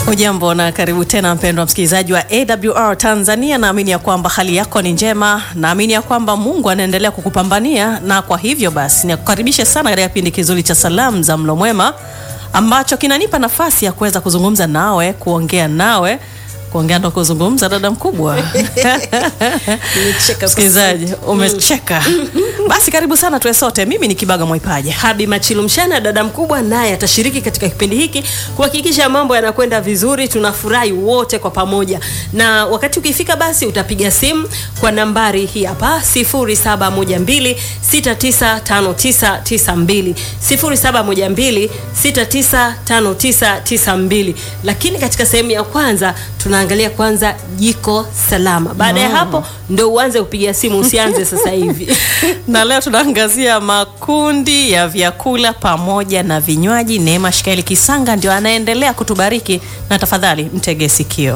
Hujambo na karibu tena mpendwa msikilizaji wa AWR Tanzania. Naamini ya kwamba hali yako ni njema, naamini ya kwamba Mungu anaendelea kukupambania, na kwa hivyo basi nikukaribishe sana katika kipindi kizuri cha salamu za mlo mwema ambacho kinanipa nafasi ya kuweza kuzungumza nawe, kuongea nawe kuongea ndo kuzungumza, dada mkubwa msikilizaji, umecheka. Basi karibu sana tuwe sote. Mimi ni Kibaga Mwaipaja. Habi Machilu Mshana, dada mkubwa, naye atashiriki katika kipindi hiki kuhakikisha mambo yanakwenda vizuri, tunafurahi wote kwa pamoja. Na wakati ukifika, basi utapiga simu kwa nambari hii hapa 0712695992 0712695992. Lakini katika sehemu ya kwanza tunaangalia kwanza jiko salama. Baada ya hapo ndo uanze kupiga simu, usianze sasa hivi. na leo tunaangazia makundi ya vyakula pamoja na vinywaji. Neema Shikaeli Kisanga ndio anaendelea kutubariki, na tafadhali mtege sikio.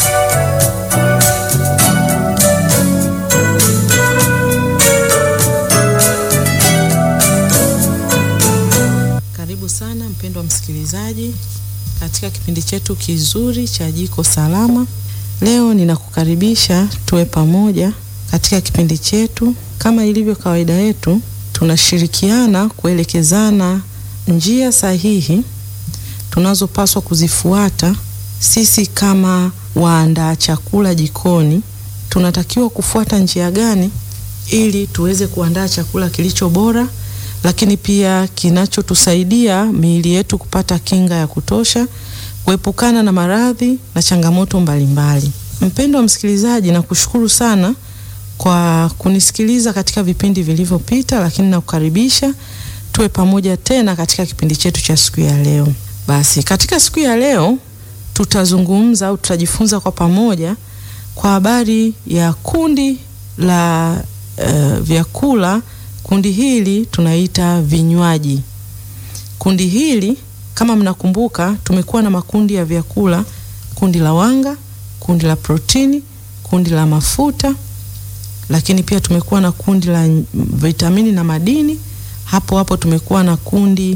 Karibu sana mpendwa msikilizaji katika kipindi chetu kizuri cha jiko salama. Leo ninakukaribisha tuwe pamoja katika kipindi chetu. Kama ilivyo kawaida yetu, tunashirikiana kuelekezana njia sahihi tunazopaswa kuzifuata. Sisi kama waandaa chakula jikoni, tunatakiwa kufuata njia gani ili tuweze kuandaa chakula kilicho bora lakini pia kinachotusaidia miili yetu kupata kinga ya kutosha, kuepukana na maradhi na changamoto mbalimbali. Mpendwa wa msikilizaji, nakushukuru sana kwa kunisikiliza katika vipindi vilivyopita, lakini nakukaribisha tuwe pamoja tena katika kipindi chetu cha siku ya leo. Basi katika siku ya leo tutazungumza au tutajifunza kwa pamoja kwa habari ya kundi la uh, vyakula Kundi hili tunaita vinywaji. Kundi hili kama mnakumbuka, tumekuwa na makundi ya vyakula: kundi la wanga, kundi la protini, kundi la mafuta, lakini pia tumekuwa na kundi la vitamini na madini. Hapo hapo tumekuwa na kundi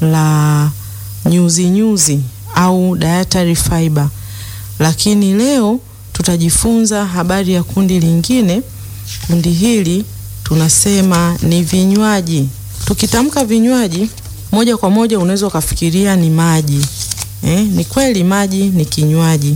la nyuzi nyuzi au dietary fiber, lakini leo tutajifunza habari ya kundi lingine. Kundi hili tunasema ni vinywaji. Tukitamka vinywaji, moja kwa moja unaweza ukafikiria ni maji eh. Ni kweli maji ni kinywaji,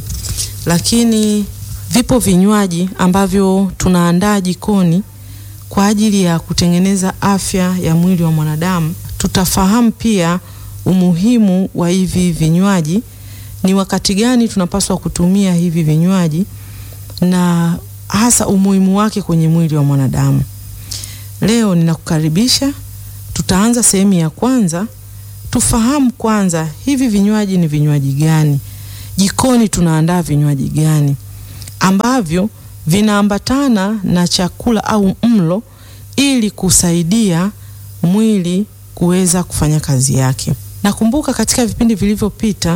lakini vipo vinywaji ambavyo tunaandaa jikoni kwa ajili ya kutengeneza afya ya mwili wa mwanadamu. Tutafahamu pia umuhimu wa hivi vinywaji, ni wakati gani tunapaswa kutumia hivi vinywaji na hasa umuhimu wake kwenye mwili wa mwanadamu. Leo ninakukaribisha, tutaanza sehemu ya kwanza. Tufahamu kwanza hivi vinywaji ni vinywaji gani, jikoni tunaandaa vinywaji gani ambavyo vinaambatana na chakula au mlo, ili kusaidia mwili kuweza kufanya kazi yake. Nakumbuka katika vipindi vilivyopita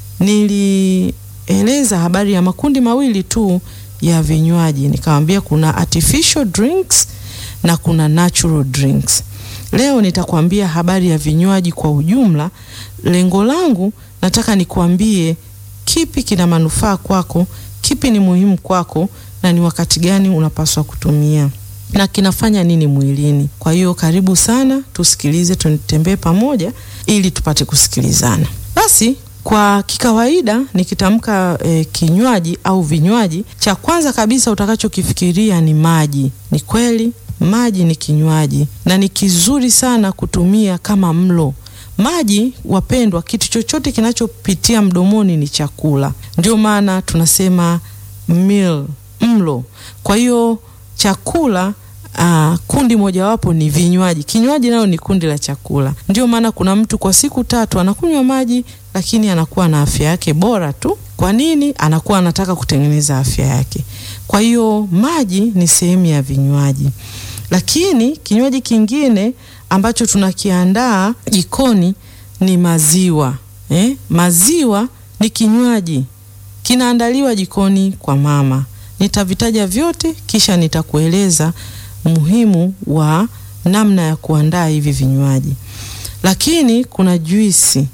nilieleza habari ya makundi mawili tu ya vinywaji, nikamwambia kuna artificial drinks na kuna natural drinks. Leo nitakwambia habari ya vinywaji kwa ujumla. Lengo langu nataka nikuambie kipi kina manufaa kwako, kipi ni muhimu kwako, na ni wakati gani unapaswa kutumia na kinafanya nini mwilini. Kwa hiyo karibu sana, tusikilize, tutembee pamoja ili tupate kusikilizana. Basi kwa kikawaida nikitamka e, kinywaji au vinywaji, cha kwanza kabisa utakachokifikiria ni maji. Ni kweli maji ni kinywaji na ni kizuri sana kutumia kama mlo. Maji wapendwa, kitu chochote kinachopitia mdomoni ni chakula, ndio maana tunasema meal, mlo. Kwa hiyo chakula Uh, kundi mojawapo ni vinywaji. Kinywaji nayo ni kundi la chakula. Ndio maana kuna mtu kwa siku tatu anakunywa maji, lakini anakuwa na afya yake bora tu. Kwa nini? Anakuwa anataka kutengeneza afya yake. Kwa hiyo maji ni sehemu ya vinywaji, lakini kinywaji kingine ambacho tunakiandaa jikoni ni maziwa eh? Maziwa ni kinywaji kinaandaliwa jikoni kwa mama. Nitavitaja vyote kisha nitakueleza umuhimu wa namna ya kuandaa hivi vinywaji. Lakini kuna juisi.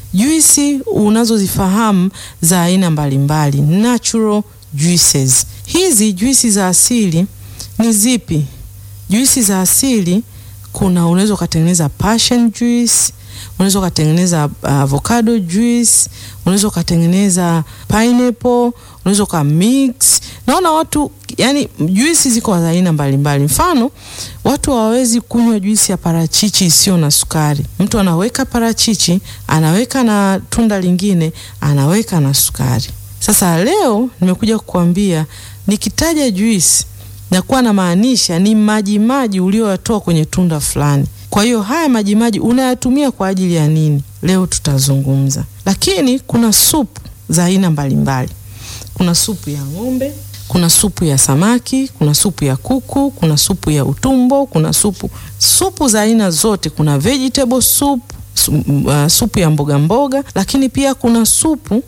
juisi unazozifahamu za aina mbalimbali, natural juices. Hizi juisi za asili ni zipi? Juisi za asili kuna, unaweza ukatengeneza passion juice, unaweza ukatengeneza uh, avocado juice, unaweza ukatengeneza pineapple, unaweza uka mix. Naona watu yani, juisi ziko za aina mbalimbali. Mfano, watu hawawezi kunywa juisi ya parachichi isiyo na sukari. Mtu anaweka parachichi, anaweka na tunda lingine, anaweka na sukari. Sasa leo nimekuja kukuambia, nikitaja juisi nakuwa na maanisha ni maji maji ulioyatoa kwenye tunda fulani. Kwa hiyo haya maji maji unayatumia kwa ajili ya nini? Leo tutazungumza. Lakini kuna supu za aina mbalimbali. Kuna supu ya ng'ombe, kuna supu ya samaki, kuna supu ya kuku, kuna supu ya utumbo, kuna supu supu za aina zote. Kuna vegetable soup, su, uh, supu ya mboga mboga, lakini pia kuna supu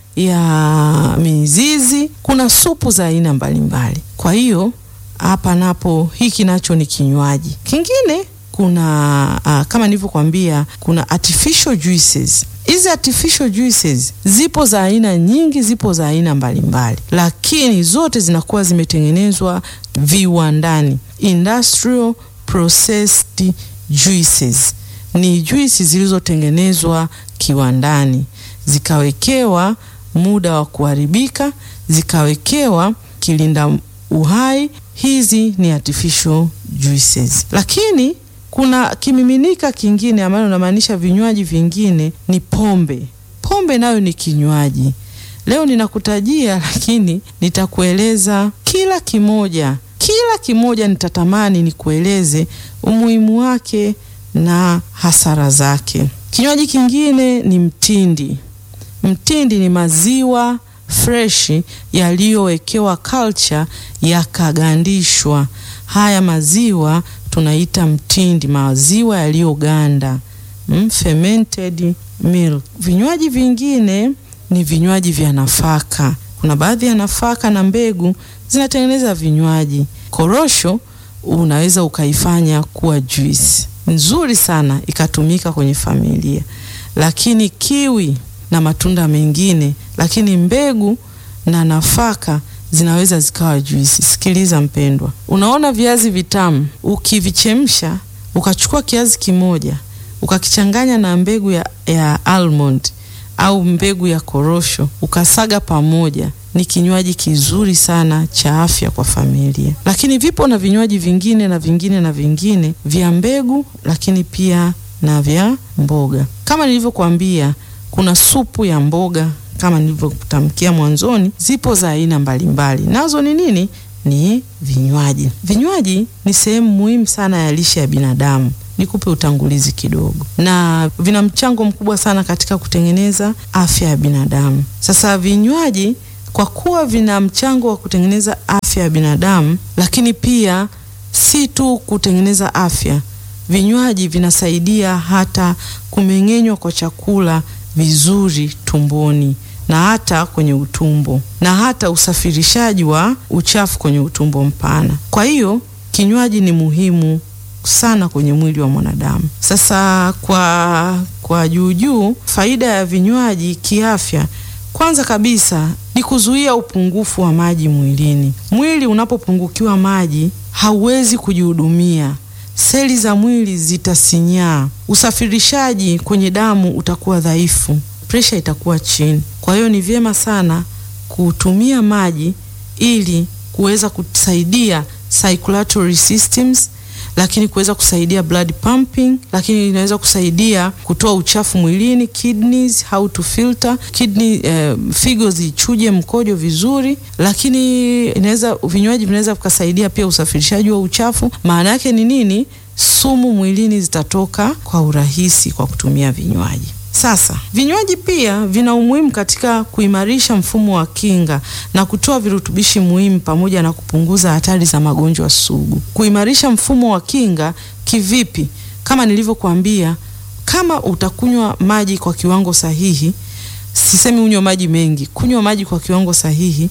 ya mizizi, kuna supu za aina mbalimbali. Kwa hiyo hapa napo hiki nacho ni kinywaji kingine. Kuna uh, kama nilivyokuambia kuna artificial juices. Hizi artificial juices zipo za aina nyingi, zipo za aina mbalimbali, lakini zote zinakuwa zimetengenezwa viwandani, industrial processed juices. Ni juisi zilizotengenezwa kiwandani, zikawekewa muda wa kuharibika, zikawekewa kilinda uhai. Hizi ni artificial juices, lakini kuna kimiminika kingine ambayo unamaanisha vinywaji vingine ni pombe. Pombe nayo ni kinywaji. Leo ninakutajia, lakini nitakueleza kila kimoja, kila kimoja nitatamani nikueleze umuhimu wake na hasara zake. Kinywaji kingine ni mtindi. Mtindi ni maziwa freshi yaliyowekewa culture yakagandishwa. Haya maziwa tunaita mtindi, maziwa yaliyoganda, mm, fermented milk. Vinywaji vingine ni vinywaji vya nafaka. Kuna baadhi ya nafaka na mbegu zinatengeneza vinywaji. Korosho unaweza ukaifanya kuwa juice nzuri sana ikatumika kwenye familia, lakini kiwi na matunda mengine, lakini mbegu na nafaka zinaweza zikawa juisi. Sikiliza mpendwa, unaona viazi vitamu, ukivichemsha ukachukua kiazi kimoja ukakichanganya na mbegu ya, ya almond au mbegu ya korosho ukasaga pamoja, ni kinywaji kizuri sana cha afya kwa familia. Lakini vipo na vinywaji vingine na vingine na vingine vya mbegu, lakini pia na vya mboga. Kama nilivyokuambia, kuna supu ya mboga kama nilivyokutamkia mwanzoni, zipo za aina mbalimbali. Nazo ni nini? Ni vinywaji. Vinywaji ni sehemu muhimu sana ya lishe ya binadamu. Nikupe utangulizi kidogo, na vina mchango mkubwa sana katika kutengeneza afya ya binadamu. Sasa vinywaji kwa kuwa vina mchango wa kutengeneza afya ya binadamu, lakini pia si tu kutengeneza afya, vinywaji vinasaidia hata kumeng'enywa kwa chakula vizuri tumboni na hata kwenye utumbo na hata usafirishaji wa uchafu kwenye utumbo mpana. Kwa hiyo kinywaji ni muhimu sana kwenye mwili wa mwanadamu. Sasa kwa kwa juu juu, faida ya vinywaji kiafya, kwanza kabisa ni kuzuia upungufu wa maji mwilini. Mwili unapopungukiwa maji hauwezi kujihudumia, seli za mwili zitasinyaa, usafirishaji kwenye damu utakuwa dhaifu, presha itakuwa chini. Kwa hiyo ni vyema sana kutumia maji ili kuweza kusaidia circulatory systems lakini kuweza kusaidia blood pumping, lakini inaweza kusaidia kutoa uchafu mwilini, kidneys, how to filter kidney, eh, figo zichuje mkojo vizuri, lakini inaweza vinywaji vinaweza vikasaidia pia usafirishaji wa uchafu. Maana yake ni nini? Sumu mwilini zitatoka kwa urahisi kwa kutumia vinywaji. Sasa vinywaji pia vina umuhimu katika kuimarisha mfumo wa kinga na kutoa virutubishi muhimu pamoja na kupunguza hatari za magonjwa sugu. Kuimarisha mfumo wa kinga kivipi? Kama nilivyokuambia, kama utakunywa maji kwa kiwango sahihi, sisemi unywe maji mengi, kunywa maji kwa kiwango sahihi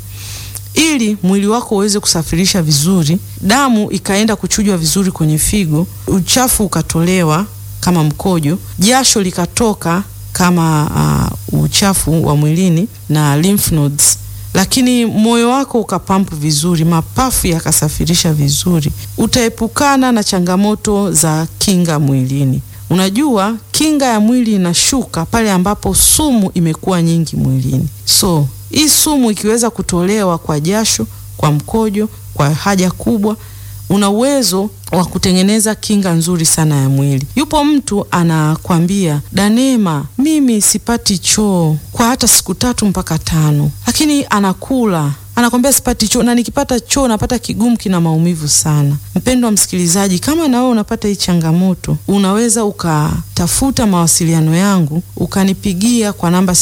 ili mwili wako uweze kusafirisha vizuri, damu ikaenda kuchujwa vizuri kwenye figo, uchafu ukatolewa kama mkojo, jasho likatoka kama uh, uchafu wa mwilini na lymph nodes lakini moyo wako ukapampu vizuri, mapafu yakasafirisha vizuri, utaepukana na changamoto za kinga mwilini. Unajua, kinga ya mwili inashuka pale ambapo sumu imekuwa nyingi mwilini. So hii sumu ikiweza kutolewa kwa jasho, kwa mkojo, kwa haja kubwa, una uwezo wa kutengeneza kinga nzuri sana ya mwili. Yupo mtu anakwambia, Danema, mimi sipati choo kwa hata siku tatu mpaka tano, lakini anakula anakwambia sipati choo na nikipata choo napata kigumu, kina maumivu sana. Mpendwa msikilizaji, kama na wewe unapata hii changamoto, unaweza ukatafuta mawasiliano yangu ukanipigia kwa namba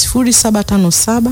0757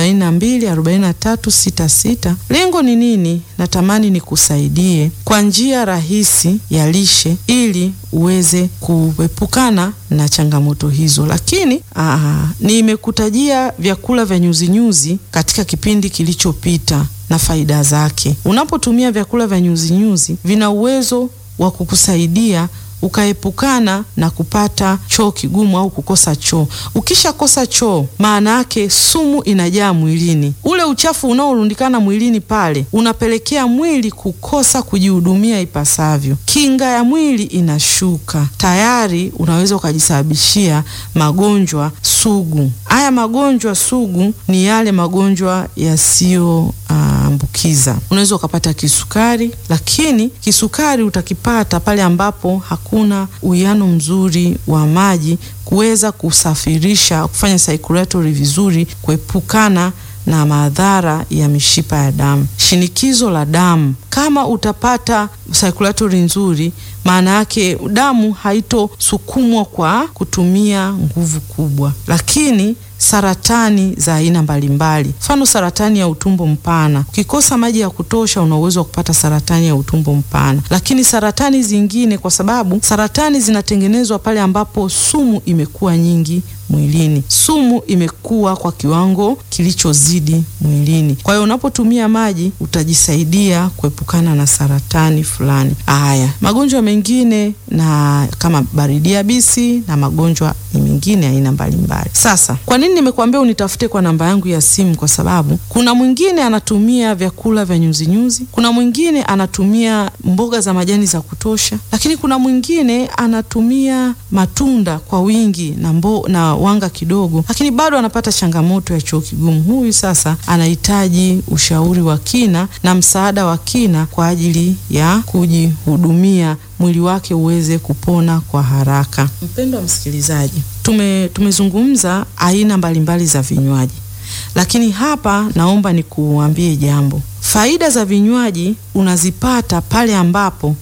42 43 66. Lengo ni nini? Natamani nikusaidie kwa njia rahisi ya lishe ili uweze kuepukana na changamoto hizo, lakini aa, nimekutajia vyakula vya nyuzinyuzi katika kipindi kilichopita na faida zake. Unapotumia vyakula vya nyuzinyuzi vina uwezo wa kukusaidia ukaepukana na kupata choo kigumu au kukosa choo. Ukishakosa choo, maana yake sumu inajaa mwilini. Ule uchafu unaorundikana mwilini pale unapelekea mwili kukosa kujihudumia ipasavyo, kinga ya mwili inashuka, tayari unaweza ukajisababishia magonjwa sugu. Haya magonjwa sugu ni yale magonjwa yasiyo ambukiza. Unaweza ukapata kisukari, lakini kisukari utakipata pale ambapo hakuna uwiano mzuri wa maji kuweza kusafirisha, kufanya circulatory vizuri, kuepukana na madhara ya mishipa ya damu. Shinikizo la damu, kama utapata circulatory nzuri, maana yake damu haitosukumwa kwa kutumia nguvu kubwa, lakini saratani za aina mbalimbali, mfano saratani ya utumbo mpana. Ukikosa maji ya kutosha, una uwezo wa kupata saratani ya utumbo mpana. Lakini saratani zingine, kwa sababu saratani zinatengenezwa pale ambapo sumu imekuwa nyingi mwilini, sumu imekuwa kwa kiwango kilichozidi mwilini. Kwa hiyo unapotumia maji utajisaidia kuepukana na saratani fulani. Haya, magonjwa mengine na kama baridi yabisi na magonjwa mengine aina mbalimbali. Sasa kwa nini nimekuambia unitafute kwa namba yangu ya simu? Kwa sababu kuna mwingine anatumia vyakula vya nyuzinyuzi, kuna mwingine anatumia mboga za majani za kutosha, lakini kuna mwingine anatumia matunda kwa wingi na mbo, na wanga kidogo, lakini bado anapata changamoto ya choo kigumu. Huyu sasa anahitaji ushauri wa kina na msaada wa kina kwa ajili ya kujihudumia mwili wake uweze kupona kwa haraka. Mpendwa msikilizaji, tume tumezungumza aina mbalimbali za vinywaji, lakini hapa naomba nikuambie jambo. Faida za vinywaji unazipata pale ambapo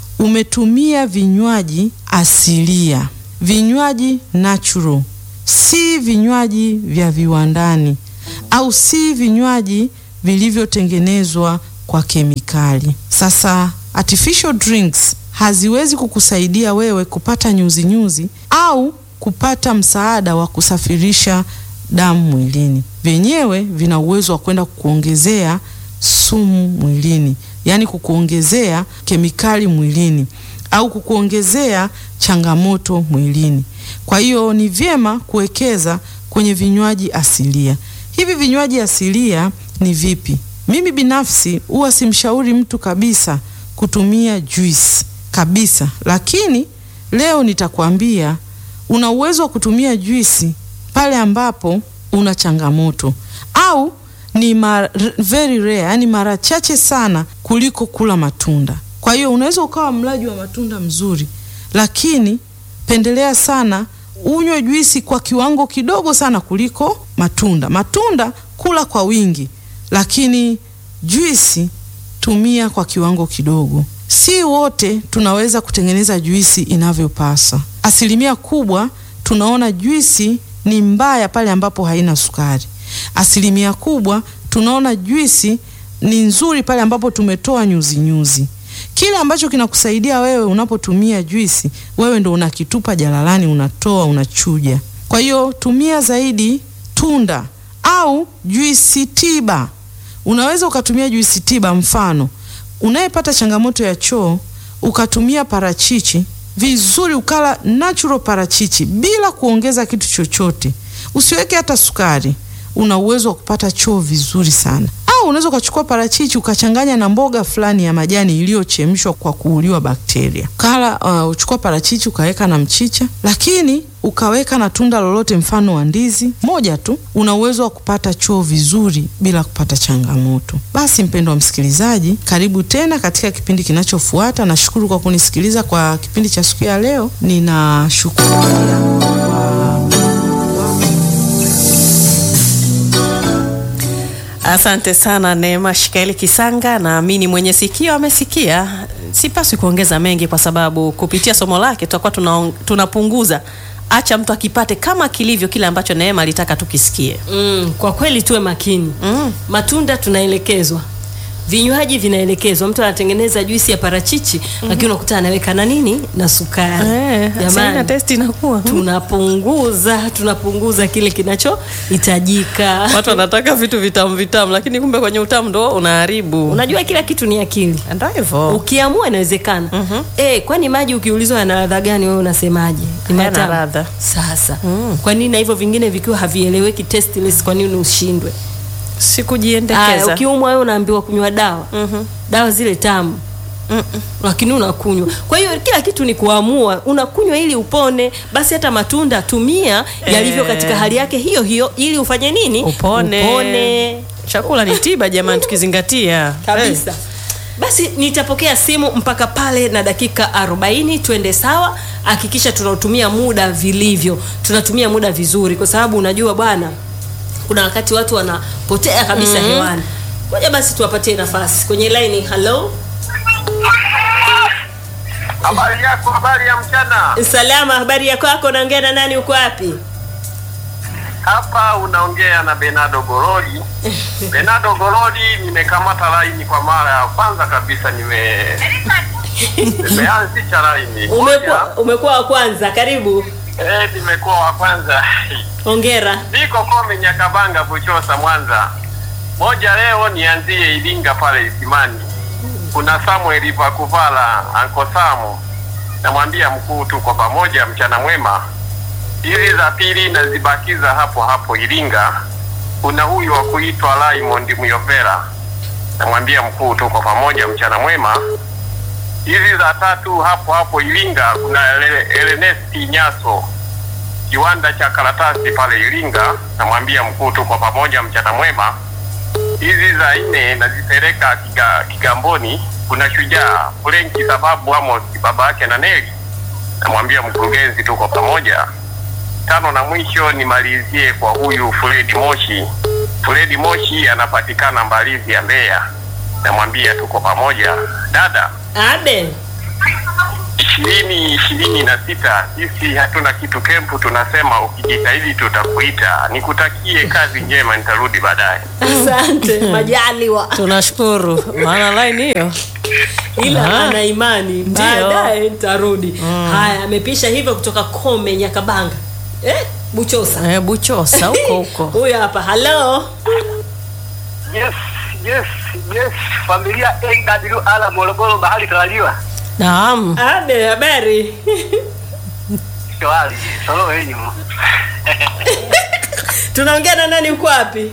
umetumia vinywaji asilia, vinywaji natural, si vinywaji vya viwandani au si vinywaji vilivyotengenezwa kwa kemikali. Sasa artificial drinks haziwezi kukusaidia wewe kupata nyuzinyuzi nyuzi, au kupata msaada wa kusafirisha damu mwilini. Vyenyewe vina uwezo wa kwenda kukuongezea sumu mwilini, yaani kukuongezea kemikali mwilini au kukuongezea changamoto mwilini. Kwa hiyo ni vyema kuwekeza kwenye vinywaji asilia. Hivi vinywaji asilia ni vipi? Mimi binafsi huwa simshauri mtu kabisa kutumia juisi kabisa, lakini leo nitakwambia una uwezo wa kutumia juisi pale ambapo una changamoto au ni mar, very rare, yani mara chache sana kuliko kula matunda. Kwa hiyo unaweza ukawa mlaji wa matunda mzuri, lakini pendelea sana unywe juisi kwa kiwango kidogo sana kuliko matunda. Matunda kula kwa wingi, lakini juisi tumia kwa kiwango kidogo. Si wote tunaweza kutengeneza juisi inavyopasa. Asilimia kubwa tunaona juisi ni mbaya pale ambapo haina sukari. Asilimia kubwa tunaona juisi ni nzuri pale ambapo tumetoa nyuzi nyuzi. Kile ambacho kinakusaidia wewe unapotumia juisi, wewe ndo unakitupa jalalani, unatoa, unachuja. Kwa hiyo tumia zaidi tunda au juisi tiba. Unaweza ukatumia juisi tiba, mfano unayepata changamoto ya choo ukatumia parachichi vizuri, ukala natural parachichi bila kuongeza kitu chochote, usiweke hata sukari, una uwezo wa kupata choo vizuri sana. Au unaweza ukachukua parachichi ukachanganya na mboga fulani ya majani iliyochemshwa kwa kuuliwa bakteria. Kala uh, uchukua parachichi ukaweka na mchicha, lakini ukaweka na tunda lolote mfano wa ndizi moja tu, una uwezo wa kupata choo vizuri bila kupata changamoto. Basi mpendo wa msikilizaji, karibu tena katika kipindi kinachofuata. Nashukuru kwa kunisikiliza kwa kipindi cha siku ya leo. Ninashukuru pia Asante sana Neema Shikaeli Kisanga. Naamini mwenye sikio amesikia. Sipaswi kuongeza mengi, kwa sababu kupitia somo lake tutakuwa tuna, tunapunguza. Acha mtu akipate kama kilivyo kile ambacho Neema alitaka tukisikie. Mm, kwa kweli tuwe makini. Mm. Matunda tunaelekezwa, vinywaji vinaelekezwa. Mtu anatengeneza juisi ya parachichi lakini unakuta anaweka na nini na sukari. Eh, sasa ina Jamani, testi inakuwa tunapunguza tunapunguza kile kinachohitajika. watu wanataka vitu vitamu vitamu, lakini kumbe kwenye utamu ndo unaharibu. Unajua kila kitu ni akili. Ndio hivyo. Ukiamua inawezekana. Eh, kwani maji ukiulizwa yana ladha gani wewe unasemaje? Ni Hayana matamu. ladha. Sasa, kwa nini na hivyo vingine vikiwa havieleweki tasteless kwa nini ushindwe? Aya, Sikujiendekeza. ukiumwa wewe unaambiwa kunywa dawa dawa zile tamu lakini unakunywa. Kwa hiyo kila kitu ni kuamua, unakunywa ili upone. Basi hata matunda tumia yalivyo Eh. katika hali yake hiyo hiyo, ili ufanye nini? Upone. Upone Chakula ni tiba jamani, tukizingatia kabisa. Basi nitapokea simu mpaka pale na dakika 40 twende sawa. Hakikisha tunautumia muda vilivyo, tunatumia muda vizuri, kwa sababu unajua bwana, kuna wakati watu wanapotea kabisa hewani. Ngoja basi tuwapatie nafasi kwenye line. Hello, Habari yako, habari ya mchana. salama, habari ya kwako? Naongea na nani? Uko wapi? Hapa unaongea na Benado Goroli. Benado Goroli, nimekamata laini kwa mara ya kwanza kabisa, nime nimeanzisha laini Umekuwa umekuwa wa kwanza, karibu. Eh, nimekuwa wa kwanza. Hongera. Niko Kome Nyakabanga, Buchosa, Mwanza. Moja leo nianzie Iringa pale Isimani. Kuna Samuel Pakuvala Anko Samu, namwambia mkuu, tuko pamoja, mchana mwema. Hizi za pili nazibakiza hapo hapo Iringa. Kuna huyu wa kuitwa Raymond Muyovera, namwambia mkuu, tuko pamoja, mchana mwema. Hizi za tatu hapo hapo Iringa, kuna Ele- Elenesti Nyaso kiwanda cha karatasi pale Iringa, namwambia mkuu, tuko pamoja, mchana mwema. Hizi za nne nazipeleka kiga, Kigamboni, kuna shujaa Frenki sababu Amos baba yake na Neli, namwambia mkurugenzi, tuko pamoja. Tano na mwisho nimalizie kwa huyu Fredi Moshi. Fredi Moshi anapatikana Mbalizi ya Mbeya, namwambia tuko pamoja. Dada, Abe. ishirini ishirini na sita sisi hatuna kitu kempu, tunasema ukijitahidi tutakuita. Nikutakie kazi njema, nitarudi baadaye. Asante, majaliwa. tunashukuru, maana line hiyo ila Aha. ana imani Ndio. baadaye nitarudi. Haya, amepisha hivyo kutoka Kome Nyakabanga, eh, Buchosa. eh, Buchosa huko huko. Huyo hapa. Hello. Yes, yes, yes. Familia AWR Morogoro, mahali tarajiwa. Naam. Abe, habari? Shwari, solo wenyu. Tunaongea na nani? Uko wapi?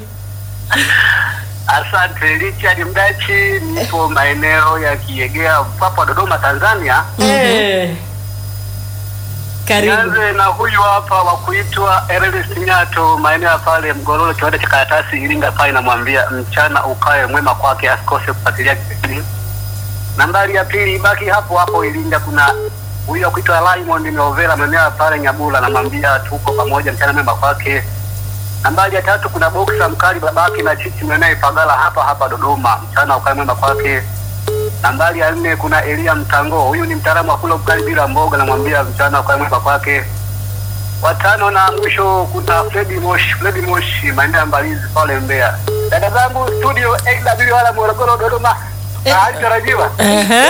Asante Richard Mdachi, nipo maeneo ya Kiegea, Mpwapwa, Dodoma, Tanzania. Eh. Karibu. Nianze na huyu hapa wa kuitwa Ernest Nyato, maeneo ya pale Mgororo, kiwanda cha karatasi Iringa pale, namwambia mchana ukae mwema kwake, asikose kufuatilia kipindi. Nambari ya pili ibaki hapo hapo Iringa, kuna huyu wa kuitwa Raymond Miovera, maeneo ya pale Nyabula, namwambia tuko pamoja, mchana mwema kwake. Nambari ya tatu kuna boksa mkali babake na chichi mwanaye Pagala hapa hapa Dodoma, mchana ukae mwema kwake. Nambari ya nne kuna Elia Mtango, huyu ni mtaalamu wa kula ugali bila mboga, namwambia mchana ukae mwema kwake. Watano na mwisho kuna Fredi Moshi, Fredi Moshi maeneo ya Mbalizi pale Mbeya. Dada zangu studio AWR Morogoro Dodoma, tarajiwa Ehe.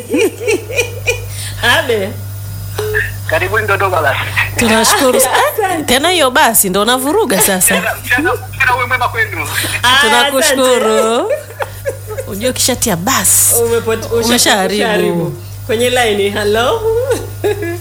Abe. karibuni Dodoma basi. Tunashukuru. Eh, Tena hiyo basi ndo unavuruga sasa. Mchana mchana uwe mwema kwenu. Ah, Tunakushukuru. Unajua ukishatia basi asante. Umepot- usha- Umeshaharibu. ushaharibu. Kwenye line. Hello.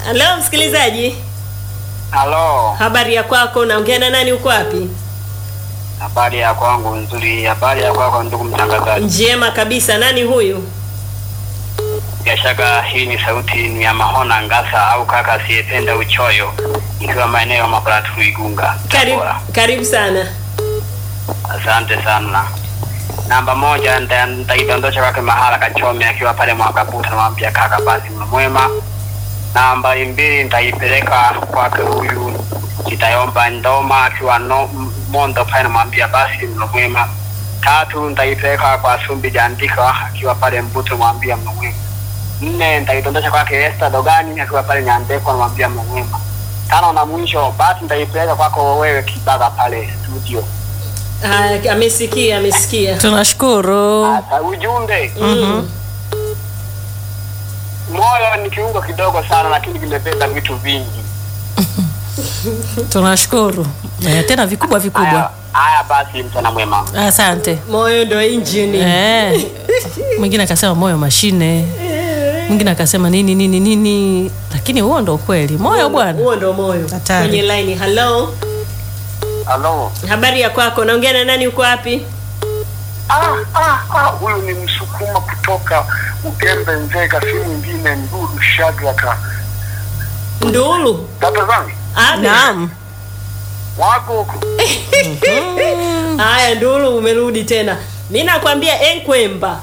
Halo msikilizaji, Halo, habari ya kwako? Naongea na nani? Uko wapi? habari ya kwangu nzuri. Habari ya kwako ndugu mtangazaji. Njema kabisa. Nani huyu? Bila shaka hii ni sauti ni ya Mahona Ngasa au kaka asiyependa uchoyo, nikiwa maeneo ya Makuratu Igunga, Karibu, Tabora. karibu sana. Asante sana. Namba moja nita- nitaidondosha kwake Mahala Kachome akiwa pale Mwakabuta, namwambia kaka, basi mlo mwema. Namba mbili nitaipeleka kwake huyu Kitayomba Ndoma akiwa no, M- Mondo pale, namwambia basi mlo mwema. Tatu nitaipeleka kwa Sumbi Jandika akiwa pale Mbuto, namwambia mlo mwema. Nne nitaidondosha kwake Esther Dogani akiwa pale Nyandeko, namwambia mlo mwema. Tano na mwisho basi nitaipeleka kwako wewe Kibaga pale studio. Ah, amesikia, amesikia. Tunashukuru. Sasa ujumbe Mm. moyo ni kiungo kidogo sana, lakini kimebeba vitu vingi. Tunashukuru. Eh, tena vikubwa Haya, vikubwa. haya basi, mchana mwema. Asante. Moyo ndo injini. Eh. Mwingine akasema moyo mashine. Mwingine akasema nini nini nini, lakini huo ndo ukweli. Moyo bwana. Huo ndo moyo. Hatari. Kwenye line. Hello. Halo. Habari ya kwako? Naongea na nani? Uko wapi? Ah, ah, ah, huyu ni msukuma kutoka Ugembe Nzega, si mwingine Nduru Shadraka. Ndulu. Dada zangu Abe. Naam. wako huko. Haya, Ndulu umerudi tena. Mi nakwambia enkwemba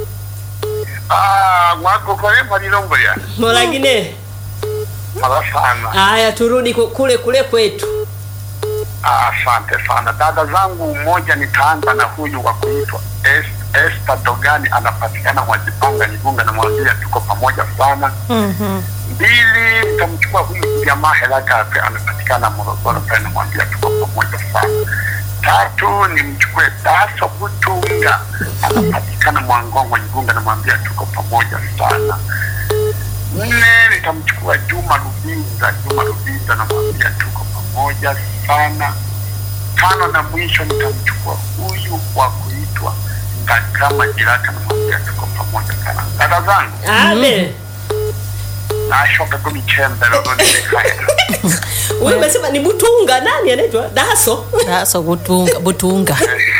Ah, wako kwa emba nilongoya. molagine. Mara sana. Haya, turudi ku- kule kule kwetu. Ah, Asante sana dada zangu. Mmoja nitaanza na huyu wa kuitwa Es- Esther Dogani, anapatikana Mwajipanga Igunga, namwambia tuko pamoja sana. Mhm. Mbili, nitamchukua huyu jamaa Helagape, anapatikana Morogoro pale, namwambia tuko pamoja sana. Tatu, nimchukue Daso Butunga, anapatikana Mwangongo Igunga, namwambia tuko pamoja sana. Nne, nitamchukua Juma Rubinza, Juma Rubinza, namwambia tuko pamoja sana. Tano na mwisho, nitamchukua huyu wa kuitwa Ngakama Jiraka, namwambia tuko pamoja sana. Dada zangu Abe. nashoka kumichembe lolonilekaya Wewe umesema ni Butunga, nani anaitwa? Daso. Daso butunga, butunga.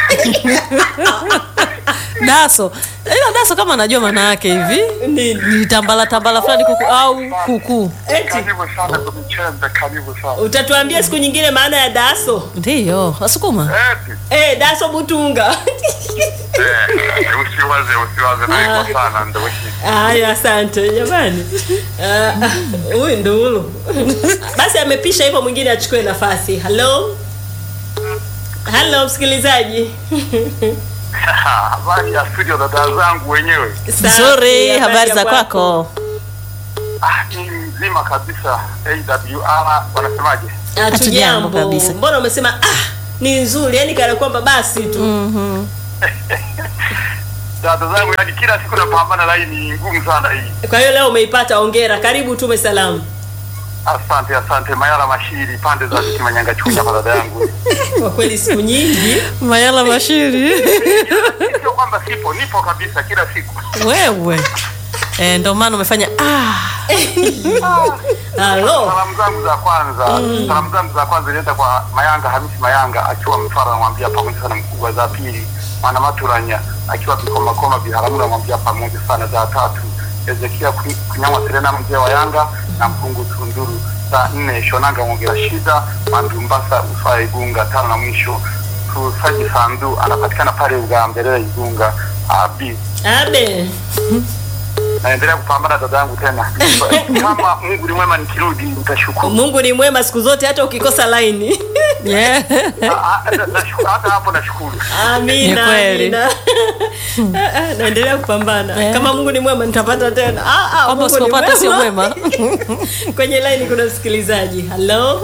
Daso. Ila daso kama anajua maana yake hivi. Nini? Ni tambala tambala fulani kuku au kuku. Eti karibu sana kumichembe karibu sana utatuambia siku nyingine maana ya daso. Ndiyo, wasukuma. eti Eh, daso Butunga. eh, usiwaze usiwaze naiko sana ndo hii Haya, asante jamani. Ah, ah, Huyu Ndulu. Basi amepisha hivyo, mwingine achukue nafasi. Hello. Hello msikilizaji. habari ya studio dada zangu wenyewe Safi, Nzuri, habari ya za kwako? ah, ni mzima kabisa awr wanasemaje Hatujambo Hatujambo kabisa. Mbona umesema ah, ni nzuri, yani kana kwamba basi tu. dada zangu yani kila siku napambana laini ngumu sana hii Kwa hiyo leo umeipata, ongera. Karibu tume salamu. asante asante mayala mashiri pande za kimanyanga chunya kwa dada yangu Kwa kweli siku nyingi. Mayala Mashiri. sio kwamba sipo nipo kabisa kila siku Wewe. Eh, ndo maana umefanya ah. Halo. salamu zangu za kwanza salamu zangu za kwanza zinaenda kwa mayanga hamisi mayanga akiwa mtwara namwambia pamoja sana mkubwa za pili mwana maturanya akiwa vikomakoma viharamu namwambia pamoja sana za tatu ezekia kunyamwa serena mzee wa yanga na mpungu tunduru za nne shonanga mwongera shida mandumbasa usaa igunga tano na mwisho tusaji sandu anapatikana pale ugambelele igunga abi Abe. naendelea kupambana dada yangu tena kama mungu ni mwema nikirudi nitashukuru Mungu ni mwema siku zote hata ukikosa laini. Yeah. Ah, ah, na- nashukuru. hata hapo nashukuru Amina. Ni kweli. amina. Ah, ah, Naendelea kupambana. Eh. Kama Mungu ni mwema nitapata tena. Ah, ah, Kwamba Mungu ni usipopata sio mwema. Kwenye laini kuna msikilizaji. Hello.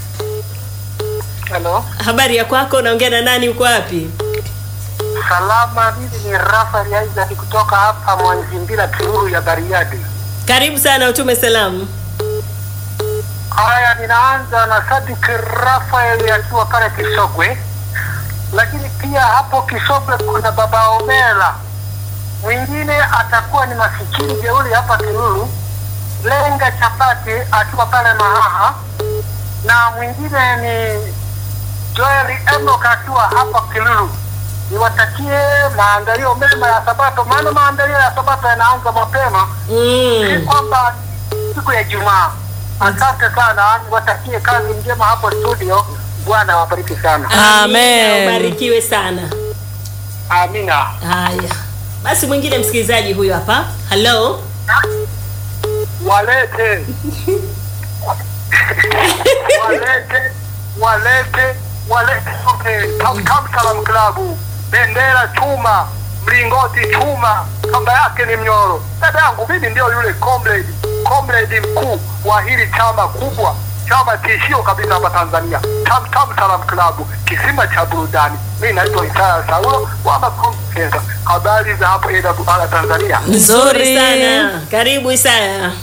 Halo, Habari ya kwako? Naongea na nani? Uko wapi? salama. Mimi ni Rafael Isaac kutoka hapa Mwanzimbira, Tururu ya Bariadi. Karibu sana, utume salamu. Haya, ninaanza na Sadik Rafael akiwa pale Kisogwe, lakini pia hapo Kisogwe kuna baba Omela, mwingine atakuwa ni masikini jeuli hapa Tururu, Lenga Chapati akiwa pale Mahaha, na mwingine ni Joel Enoch akiwa hapa Kilulu. Niwatakie maandalio mema ya Sabato, maana maandalio ya Sabato yanaanza mapema, si Mm. kwamba siku ya Ijumaa. Asante sana, niwatakie kazi njema hapo studio. Bwana awabariki sana, Amen. Amina, Ubarikiwe sana. amina. Haya. Basi mwingine msikilizaji huyu hapa. Hello. walete walete walete walete sote Tam Tam Salam Klabu, bendera chuma, mlingoti chuma, kamba yake ni mnyoro. Dada yangu mimi ndio yule comrade comrade mkuu wa hili chama kubwa, chama tishio kabisa hapa Tanzania, Tam Tam Salam Klabu, kisima cha burudani. Mimi naitwa Isaya Saulo wa Makongo Center. Habari za hapo AWR Tanzania? Nzuri. sana. Karibu Isaya.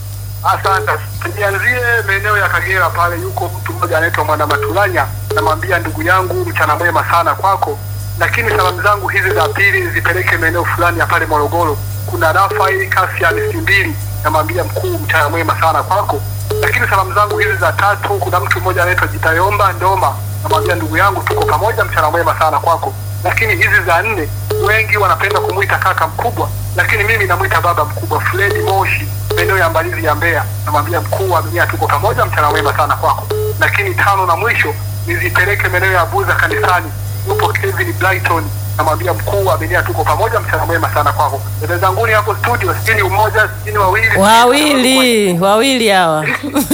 Asante. Nianzie maeneo ya Kagera pale, yuko mtu mmoja anaitwa Mwana Matulanya, namwambia ndugu yangu, mchana mwema sana kwako, lakini salamu zangu hizi za pili zipeleke maeneo fulani ya pale Morogoro. Kuna Rafael Kasian Simbili, namwambia mkuu, mchana mwema sana kwako, lakini salamu zangu hizi za tatu, kuna mtu mmoja anaitwa Jitayomba Ndoma, namwambia ndugu yangu, tuko pamoja, mchana mwema sana kwako, lakini hizi za nne wengi wanapenda kumwita kaka mkubwa, lakini mimi namwita baba mkubwa, Fredi Moshi, maeneo ya Mbalizi ya Mbeya. Namwambia mkuu wa Mbeya, tuko pamoja, mchana mwema sana kwako. Lakini tano na mwisho nizipeleke maeneo ya Buza kanisani, yupo Kevin Brighton, namwambia mkuu wa Mbeya, tuko pamoja, mchana mwema sana kwako. Dada zanguni hapo studio, sijui ni umoja, sijui ni wawili, Wawili, wawili hawa.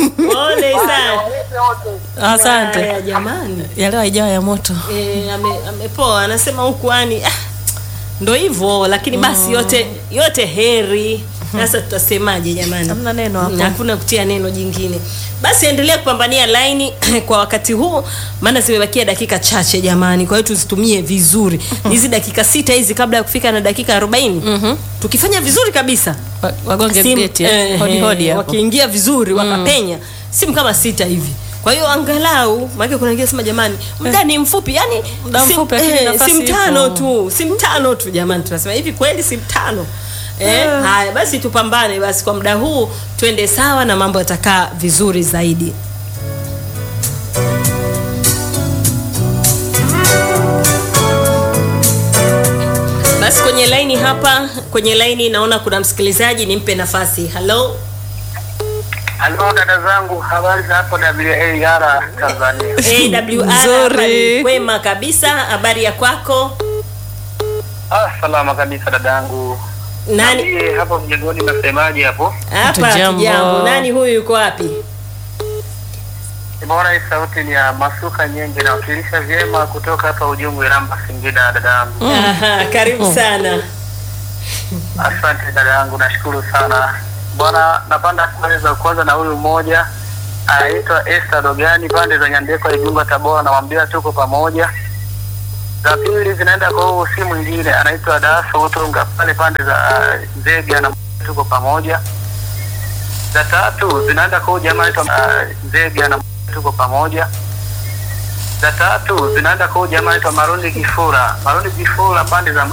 Pole Isaya. Walete wote. Asante. Haya jamani. Ya leo haijawa ya moto. Eh, ame- amepoa anasema huku ani ah, ndo hivyo lakini basi yote yote heri sasa tutasemaje jamani Hamna neno hapo. Mm, hakuna kutia neno jingine basi endelea kupambania laini kwa wakati huu maana zimebakia dakika chache jamani kwa hiyo tuzitumie vizuri hizi dakika sita hizi kabla ya kufika na dakika arobaini tukifanya vizuri kabisa Wa- Wagonge Simu- geti eh. eh, Hodi hodi eh, hapo. wakiingia vizuri wakapenya simu kama sita hivi kwa hiyo angalau maana kuna wengine sema jamani muda ni mfupi yani Muda sim- mfupi, lakini nafasi simu ipo. tano tu simu tano tu jamani tunasema hivi kweli simu tano Eh, haya basi tupambane basi kwa muda huu twende sawa na mambo yatakaa vizuri zaidi basi kwenye laini hapa kwenye laini naona kuna msikilizaji nimpe nafasi halo Halo dada zangu, habari za hapo WAR Tanzania? AWR Nzuri. hapa kwema kabisa habari ya kwako Ah, salama kabisa dada yangu. nani Niambie hapo mjengoni nasemaje hapo? hapa Hatujambo. tujambo nani huyu yuko wapi Bora hii sauti ni ya Masuka Nyenge nawakilisha vyema kutoka hapa Ujungu Iramba Singida dada yangu. Aha, karibu sana Asante dada yangu, nashukuru sana. Bwana napanda kueleza kwanza na huyu mmoja anaitwa Esther Dogani pande za Nyandekwa Igunga Tabora, namwambia tuko pamoja. Za pili zinaenda kwa huyu si mwingine anaitwa Daso Utunga pale pande za uh, Nzega na tuko pamoja. Za tatu zinaenda kwa huyu jamaa anaitwa uh, Nzega na tuko pamoja. Za tatu zinaenda kwa huyu jamaa anaitwa Marundi Kifura, Marundi Kifura pande za